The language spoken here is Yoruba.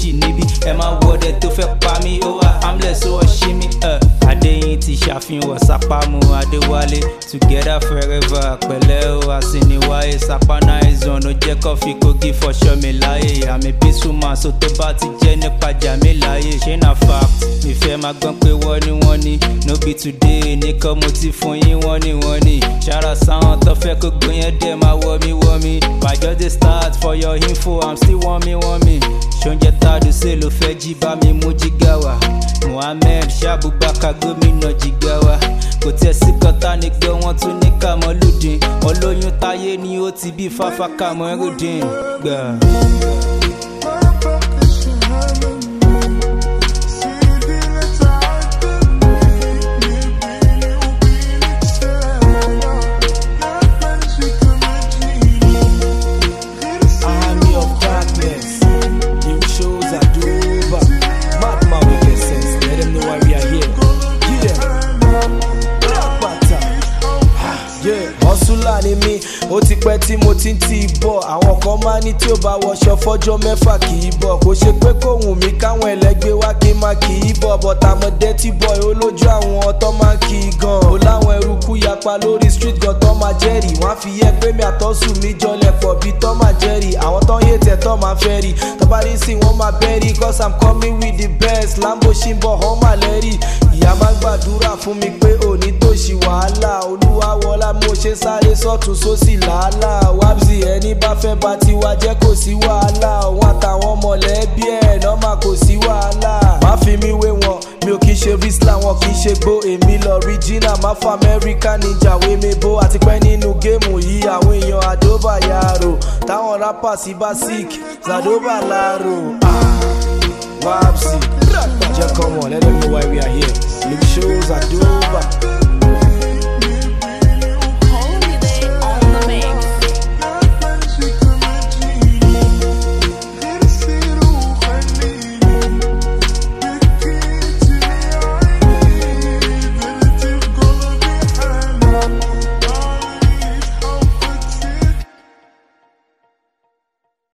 méjì níbí ẹ máa wọdẹ tó fẹ́ pa mí ó wà hamlet ó wọ ṣí mi. adéyìn ti ṣàfihàn sápámù adéwálé together forever pẹ̀lẹ́ o àsìníwáyé sápánà ẹ̀zọ̀n ló jẹ́ kọ́fí kogi fọṣọ mi láyé àmì peaceful man so tó bá ti jẹ́ nípa jà mí láyé ṣé na fact mi fẹ́ máa gbọ́n pé wọ́n ní wọ́n ní no be today nìkan mo ti fún yín wọ́n ní wọ́n ní ṣára sáwọn tó fẹ́ kó gbóyè dẹ̀ máa wọ́ mi wọ́ mi bàjọ́ dey start for your info i'm still wọ́n mi wọ́n mi ṣoúnjẹ tàdú sí ló fẹ́ jí bá mi mú jígà wá muhammed ṣàbùbákà gómìnà jígà wá kò tiẹ̀ sí kọ́tà ní pé wọ́n tún ní kàmọ́lùdín olóyún táyé ni ó ti bí fáfá kàmọ́rùdín gbà. Army of darkness. New shows are dover. Mark my wicked sense. Let them know why we are here. Yeah. Rapata. Yeah. Hustler ni mí, ó ti pẹ́ tí mo ti ń tì í bọ̀. Àwọn kan máa ní tí ó bá wọṣọ fọ́jọ́ mẹ́fà kì í bọ̀. Kò ṣe pé kò wù mí káwọn ẹlẹ́gbẹ́ wá kí n máa kì í bọ̀. But I'm a dirty boy, olójú àwọn tó máa ń kì í gan. Ó láwọn eruku yapa lórí street gan tó máa jẹ́rìí. Wọ́n á fi yẹ pé mi àtọ́sùn mi jọlẹ̀ pọ̀ bí tó máa jẹ́rìí. Àwọn tó ń yé tẹ̀ tó máa fẹ́ rí. Tọ́ba rí sí wọ́n máa bẹ́rí. Cause I'm coming with the best. Lambo ṣì ń bọ̀ hàn máa lẹ́rìí. Ìyá máa ń gbàdúrà fún mi pé òní tó ṣì wàhálà. Olúwa wọlá mo ṣe sáré sọ́tún sósì làálàá. Wábsì ẹni bá fẹ́ bá tiwa jẹ́ kò sí wàhálà. Òun àtàwọn mọ̀lẹ́bí ẹ̀ nọ́mà kò sí wàhálà. Má fi mi wé wọn, mi ò kí ṣe rísílà wọn kì í ṣe gbó. Èmi lọ ríjìnà, má fa Amẹ́ríkà níjà wé mi bó. Àti pẹ́ nínú géèmù yìí, àwọn èèyàn àdóbà yàrá. Táwọn rápà sí bá sick, Zadoba láàrò. Wábsì, jẹ́ kọ́ mọ̀, let them know why we are here. Live shows àdóbà.